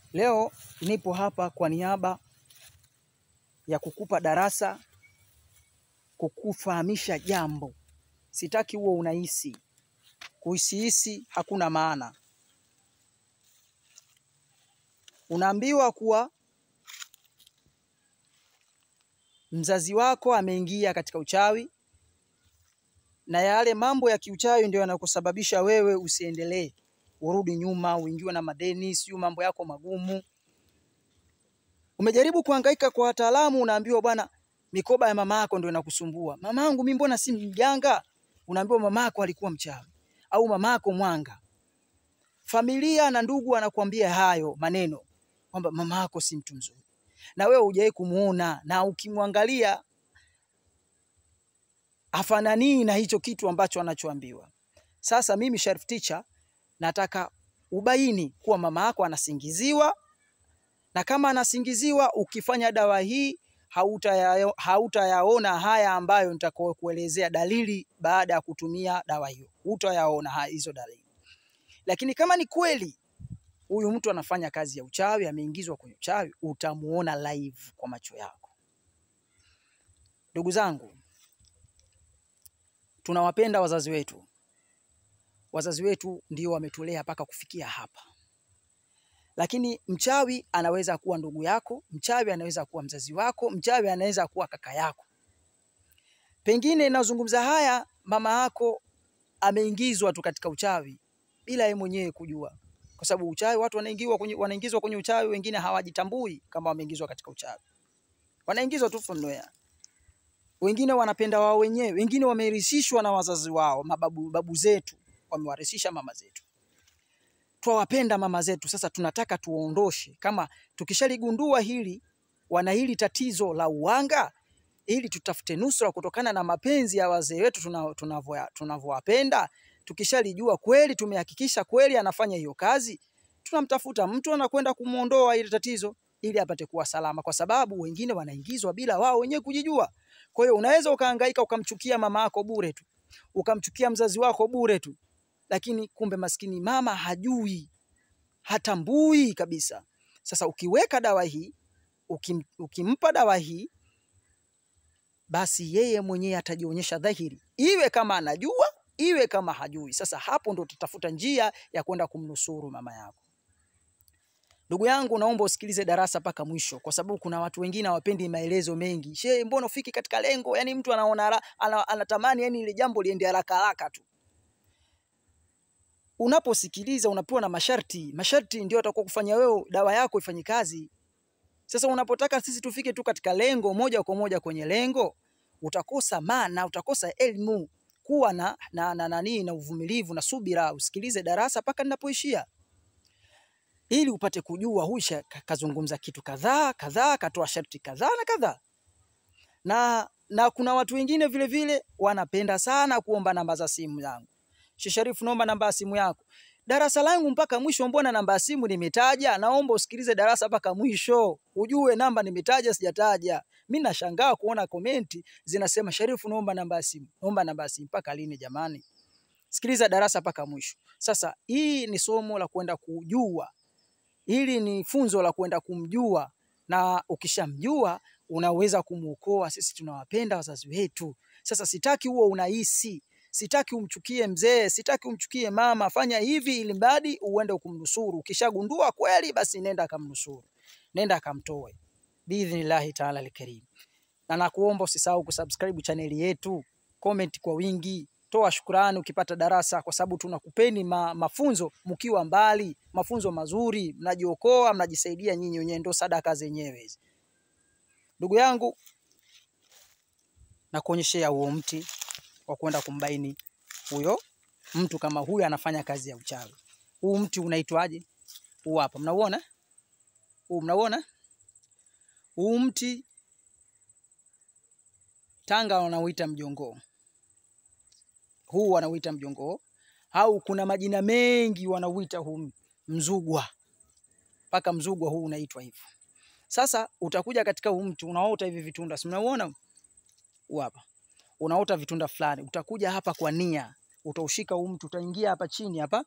Leo nipo hapa kwa niaba ya kukupa darasa, kukufahamisha jambo. Sitaki huo unahisi. Kuhisihisi hakuna maana. Unaambiwa kuwa mzazi wako ameingia katika uchawi na yale mambo ya kiuchawi ndio yanakusababisha wewe usiendelee, urudi nyuma, uingiwe na madeni, siyo mambo yako magumu. Umejaribu kuhangaika kwa wataalamu, unaambiwa bwana, mikoba ya mama yako ndio inakusumbua. Mama yangu mimi mbona si mjanga? Unaambiwa mama yako alikuwa mchawi au mama yako mwanga. Familia na ndugu wanakuambia hayo maneno kwamba mama yako si mtu mzuri, na wewe hujawahi kumuona, na ukimwangalia hafananii na hicho kitu ambacho anachoambiwa. Sasa mimi Sharif Teacher nataka ubaini kuwa mama yako anasingiziwa, na kama anasingiziwa, ukifanya dawa hii hautayaona hautayaona haya ambayo nitakayokuelezea dalili baada ya kutumia dawa hiyo, hutayaona haya hizo dalili. Lakini kama ni kweli huyu mtu anafanya kazi ya uchawi, ameingizwa kwenye uchawi, utamuona live kwa macho yako. Ndugu zangu, tunawapenda wazazi wetu. Wazazi wetu ndio wametulea mpaka kufikia hapa, lakini mchawi anaweza kuwa ndugu yako, mchawi anaweza kuwa mzazi wako, mchawi anaweza kuwa kaka yako. Pengine nazungumza haya, mama yako ameingizwa tu katika uchawi bila yeye mwenyewe kujua, kwa sababu uchawi watu wanaingizwa kwenye, wanaingizwa kwenye uchawi, wengine hawajitambui kama wameingizwa katika uchawi, wanaingizwa tu from nowhere. Wengine wanapenda wao wenyewe, wengine wamerithishwa na wazazi wao, mababu babu zetu wamewarithisha mama zetu. Twawapenda mama zetu, sasa tunataka tuondoshe. Kama tukishaligundua hili, wana hili tatizo la uwanga, ili tutafute nusura kutokana na mapenzi ya wazee wetu tuna- tunavyo- tunavyowapenda. Tukishalijua kweli, tumehakikisha kweli anafanya hiyo kazi, tunamtafuta mtu anakwenda kumwondoa ile tatizo ili apate kuwa salama, kwa sababu wengine wanaingizwa bila wao wenyewe kujijua. Kwa hiyo unaweza ukahangaika ukamchukia mama yako bure tu, ukamchukia mzazi wako bure tu, lakini kumbe maskini mama hajui, hatambui kabisa. Sasa ukiweka dawa hii, ukim, ukimpa dawa hii, basi yeye mwenyewe atajionyesha dhahiri, iwe kama anajua, iwe kama hajui. Sasa hapo ndo tutafuta njia ya kwenda kumnusuru mama yako. Ndugu yangu, naomba usikilize darasa mpaka mwisho, kwa sababu kuna watu wengine hawapendi maelezo mengi. She, mbona ufiki katika lengo? Yani mtu anaona hara- ana, anatamani yani ile jambo liende haraka haraka tu. Unaposikiliza unapewa na masharti, masharti ndio atakuwa kufanya wewe dawa yako ifanye kazi. Sasa unapotaka sisi tufike tu katika lengo moja kwa moja kwenye lengo, utakosa maana, utakosa elimu. Kuwa na na na nani na uvumilivu na subira, usikilize darasa mpaka ninapoishia ili upate kujua huyu sha- ka- kazungumza kitu kadhaa kadhaa, katoa sharti kadhaa na kadhaa. Na na kuna watu wengine vile vile wanapenda sana kuomba namba za simu yangu. Sheikh Sharifu, naomba namba ya simu yako. Darasa langu mpaka mwisho, mbona namba ya simu nimetaja? Naomba usikilize darasa mpaka mwisho, ujue namba nimetaja sijataja. Mimi nashangaa kuona komenti zinasema Sharifu, naomba namba ya simu, naomba namba ya simu. Mpaka lini jamani? Sikiliza darasa mpaka mwisho. Sasa hii ni somo la kwenda kujua hili ni funzo la kwenda kumjua, na ukishamjua unaweza kumwokoa. Sisi tunawapenda wazazi wetu. Sasa sitaki huo unahisi, sitaki umchukie mzee, sitaki umchukie mama. Fanya hivi ili mradi uende kumnusuru. Ukishagundua kweli, basi nenda akamnusuru, nenda akamtoe biidhnillahi taala alkarim. Na nakuomba usisahau kusubscribe chaneli yetu, comment kwa wingi, toa shukrani ukipata darasa, kwa sababu tunakupeni ma, mafunzo mkiwa mbali, mafunzo mazuri, mnajiokoa, mnajisaidia nyinyi wenyewe, ndo sadaka zenyewe hizi. Ndugu yangu, na kuonyeshea huo mti wa kwenda kumbaini huyo mtu kama huyo anafanya kazi ya uchawi. Huu mti unaitwaje? Huu hapa, mnauona huu, mnauona huu mti Tanga wanauita mjongoo, huu wanauita mjongoo, au kuna majina mengi wanauita huu mzugwa, mpaka mzugwa huu unaitwa hivyo. Sasa utakuja katika huu mti unaota hivi vitunda, si mnauona huu hapa, unaota vitunda fulani. Utakuja hapa kwa nia, utaushika huu mti, utaingia hapa chini hapa,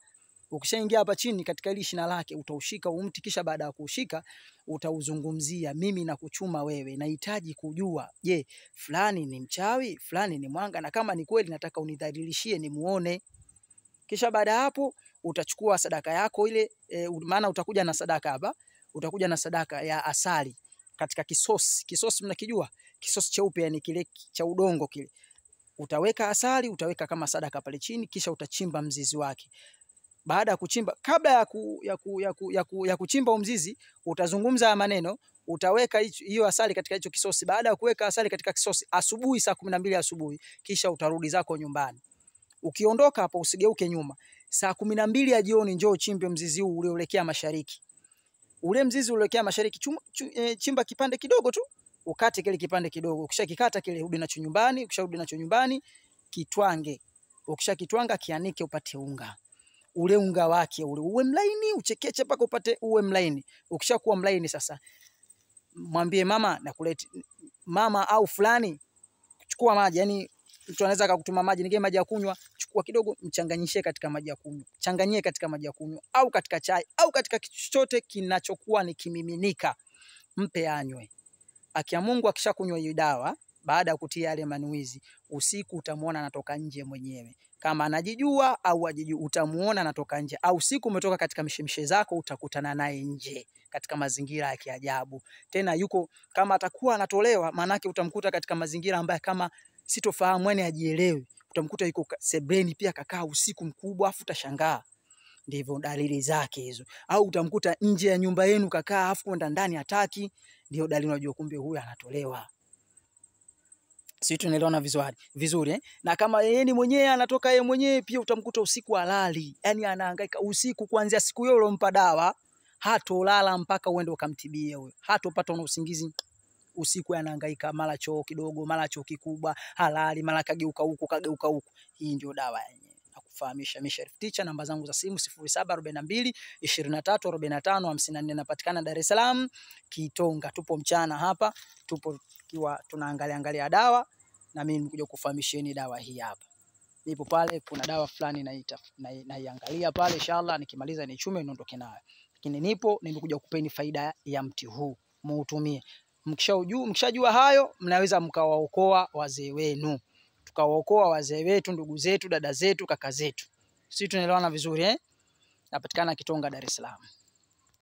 Ukishaingia hapa chini katika hili shina lake utaushika huu mti, kisha baada ya kuushika utauzungumzia, mimi nakuchuma wewe, nahitaji kujua, je, fulani ni mchawi, fulani ni mwanga, na kama ni kweli nataka unidhalilishie nimuone. Kisha baada ya hapo utachukua sadaka yako ile e, maana utakuja na sadaka hapa, utakuja na sadaka ya asali katika kisosi. Kisosi mnakijua? Kisosi cheupe, yani kile cha udongo kile. Utaweka asali, utaweka kama sadaka pale chini, kisha utachimba mzizi wake. Baada ya kuchimba, kabla ya, ku, ya, ku, ya, ku, ya, ku, ya kuchimba umzizi, utazungumza haya maneno, utaweka hiyo asali katika hicho kisosi. Baada ya kuweka asali katika kisosi, asubuhi saa kumi na mbili asubuhi, kisha utarudi zako nyumbani. Ukiondoka hapo usigeuke nyuma. Saa kumi na mbili ya jioni njoo uchimbe mzizi huu ulioelekea mashariki. Ule mzizi ulioelekea mashariki chum, chum, e, chimba kipande kidogo tu, ukate kile kipande kidogo. Ukishakikata kile, rudi nacho nyumbani. Ukisharudi nacho nyumbani, kitwange. Ukishakitwanga kianike, upate unga. Ule unga wake ule uwe mlaini, uchekeche mpaka upate uwe mlaini. Ukishakuwa mlaini sasa, mwambie mama nakulete mama au fulani, chukua maji yani mtu anaweza akakutuma maji, nige maji ya kunywa, chukua kidogo, mchanganyishie katika maji ya kunywa, changanyie katika maji ya kunywa au katika chai au katika chochote kinachokuwa ni kimiminika, mpe anywe. Akia Mungu akishakunywa hiyo dawa, baada ya kutia yale manuizi, usiku utamuona anatoka nje mwenyewe. Kama anajijua au ajijui, utamuona anatoka nje, au siku umetoka katika mishemishe zako, utakutana naye nje katika mazingira ya kiajabu. Tena yuko kama atakuwa anatolewa, maanake utamkuta katika mazingira ambayo kama sitofahamu yani ajielewi. Utamkuta yuko sebreni pia kakaa usiku mkubwa, afu utashangaa. Ndivyo dalili zake hizo. Au utamkuta nje ya nyumba yenu kakaa, afu kwenda ndani hataki. Ndio dalili unajua kumbe huyu anatolewa. Sisi tunaelewana vizuri vizuri eh? Na kama yeye ni mwenyewe anatoka yeye mwenyewe pia utamkuta usiku halali, yani anahangaika usiku, kuanzia siku hiyo ulompa dawa hatolala mpaka uende ukamtibie huyo, hatopata na usingizi usiku anahangaika, mara choo kidogo, mara choo kikubwa, halali, mara kageuka huku kageuka huku. Hii ndio dawa yenyewe. Nakufahamisha mimi Sharif Ticha, namba zangu za simu 0742 23 45 54, napatikana Dar es Salaam Kitonga. Tupo mchana hapa, tupo kiwa tunaangalia angalia dawa, na mimi nimekuja kufahamisheni dawa hii hapa. Nipo pale, kuna dawa fulani naita naiangalia pale, inshallah nikimaliza nichume niondoke nayo, lakini nipo nimekuja kupeni faida ya mti huu, muutumie Mkishajua mkishajua hayo, mnaweza mkawaokoa wazee wenu, tukawaokoa wazee wetu, ndugu zetu, dada zetu, kaka zetu. Sisi tunaelewana vizuri eh? Napatikana Kitonga, Dar es Salaam.